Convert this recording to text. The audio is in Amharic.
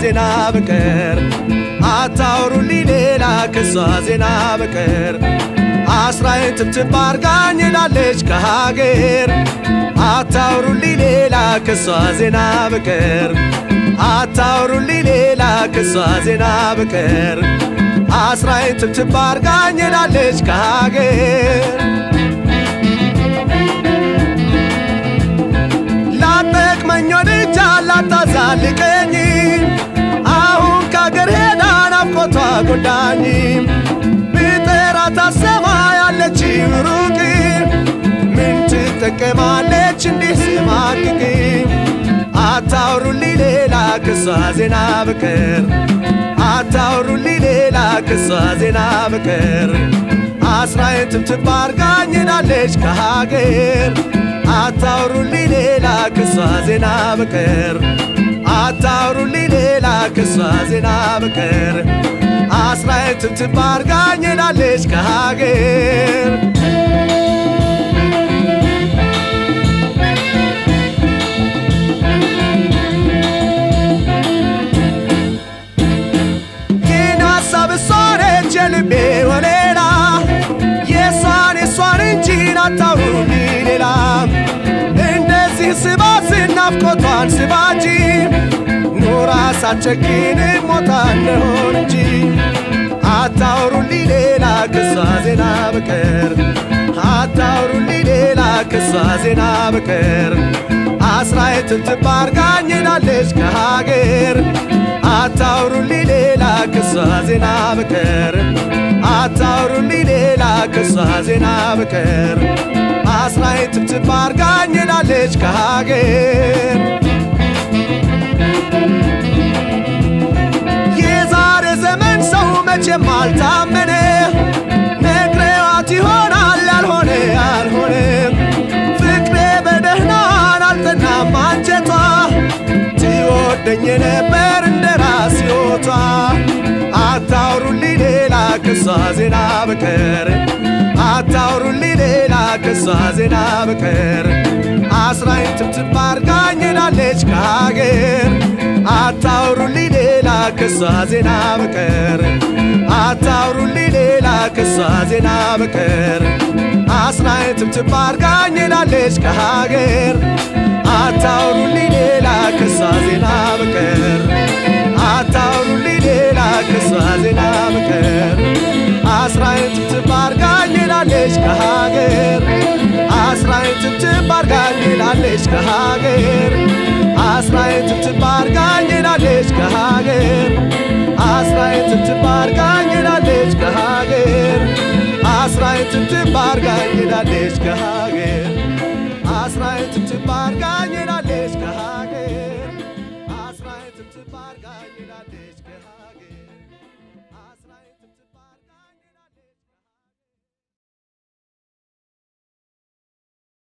ዜና በቀር አታውሩልኝ ሌላ ከሷ ዜና በቀር አስራዬን ትብትብ አርጋኝ ላለች ከሀገር አታውሩልኝ ሌላ ከሷ ዜና በቀር አታውሩልኝ ሌላ ከሷ ዜና በቀር አስራዬን ትብትብ አርጋኝ ላለች ከሀገር ላጠቅመኝ ወድጃ ላታዛልቀኝ አሁን ከአገር ሄዳ ናፍቆቷ ጎዳኝ ብጠራት አሰማ ያለች ሩቅ ምን ትጠቀማለች እንዲህ ስማቅቅ አታውሩልኝ ሌላ ከሷ ዜና በቀር አታውሩልኝ ሌላ ከሷ ዜና በቀር አስራዬን ትብትብ አርጋኝ ሄዳለች ከሀገር አታውሩልኝ ሌላ ከሷ ዜና በቀር አታውሩልኝ ሌላ ከሷ ዜና በቀር አስራዬን ትብትብ አርጋኝ ሄዳለች ከሀገር ግን ሀሳብ እሷ ነች የልቤ ወሌላ የእሷን የእሷን እንጂ አታውሩልኝ ሌላ እንደዚህ ስባት ናፍቆቷን ስባጂ ኖራ ሳትቸግን ሞታ እንደሆን እንጂ አታውሩልኝ ሌላ ከሷ ዜና በቀር አታውሩልኝ ሌላ ከሷ ዜና በቀር አስራዬ ትብትብ አርጋኝ ሄዳለች ከሀገር አታውሩልኝ ሌላ ከሷ ዜና በቀር አታውሩልኝ ሌላ ከሷ ዜና በቀር አስራዬ ትብትብ አርጋኝ ሄዳለች ከሀገር የዛሬ ዘመን ሰው መቼም አልታመነ ነግሬዋት ይሆናል ያልሆነ ያልሆነ ፍቅሬ በደህናን አልጠናም አንጀቷ ትወደኝ ነበር እንደ ራስ ሕይወቷ አታውሩልኝ ሌላ ከሷ ዜና በቀር አታውሩልኝ ሌላ ከሷ ዜና በቀር አስራዬን ትብትብ አርጋኝ ሄዳለች ከሀገር አታውሩልኝ ሌላ ከሷ ዜና በቀር አታውሩልኝ ሌላ ከሷ ዜና በቀር አስራዬን ትብትብ አርጋኝ ሄዳለች ከሀገር አታውሩልኝ ሌላ ከሷ ዜና በቀር አታውሩልኝ ሌላ ከሷ ዜና በቀር አስራዬን ትብትብ አርጋኝ ሄዳለች ከሀገር አስራዬን ትብትብ አርጋኝ ሄዳለች ከሀገር አስራዬን ትብትብ አርጋኝ ሄዳለች ከሀገር አስራዬን ትብትብ አርጋኝ ሄዳለች ከሀገር አስራዬን ትብትብ አርጋኝ ሄዳለች ከሀገር አስራዬን ትብትብ አርጋኝ ሄዳለች ከሀገር አስራዬን ትብትብ አርጋኝ ሄዳለች ከሀገር